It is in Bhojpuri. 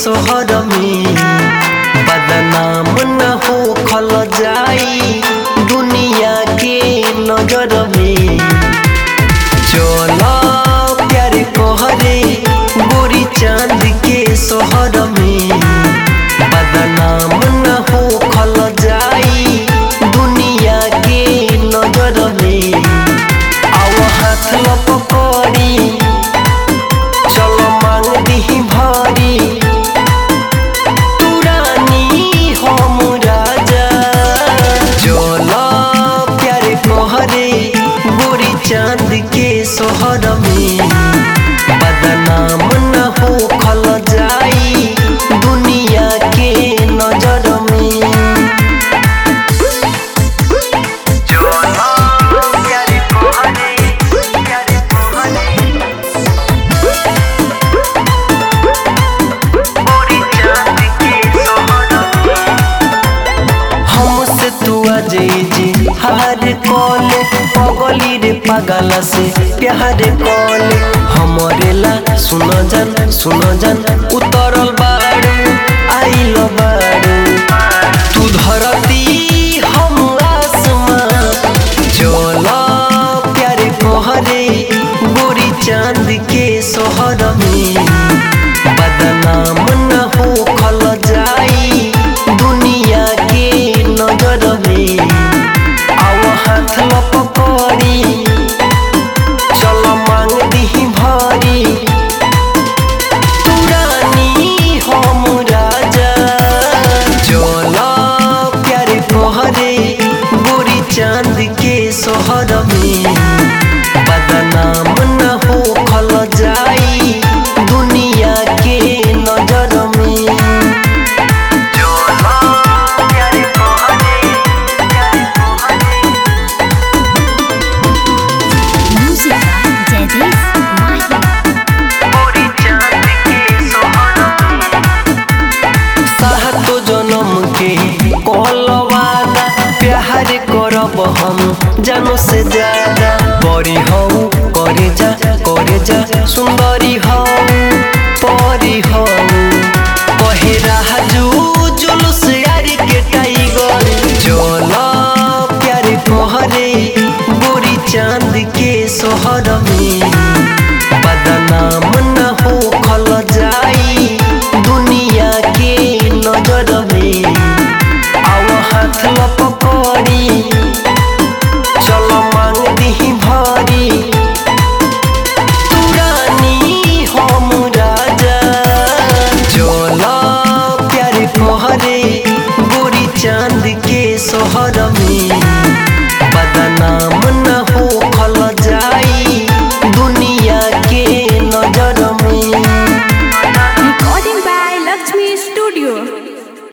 सोहर में बदनाम न हो खल जाई दुनिया के नजर में चल प्यार कहरे गोरी चांद के सोहर में बदनाम न हो खल जाई दुनिया के नजर में आव हाथ लपकड़ी चल मांग दीही भारी तू रानी हम राजा चल प्यार कहरे गोरी चांद के सोहर में बदनाम न हो खल जाई दुनिया के नजर में चल प्यार कहरे प्यार कहरे हमसे तू अजय हार कॉले पगली रे पागल से प्यार कॉले हमरे ला सुन जन सुन जन उतरल बाड़ू आइल बाड़ू तू धरती हम आसमां चल प्यार कहरे गोरी चांद के सोहर में बदनाम न हो खल जाई दुनिया के नजर में आव हाथ लपकड़ी चल मांग दीही भारी तू रानी हम राजा चल प्यार कहरे गोरी चांद के सोहर में बदनाम न हो खल जाई दुनिया के नजर में Music by Jadis Mahi. सातो जन्म के कहल वादा प्यार करब हम जानो से ज्यादा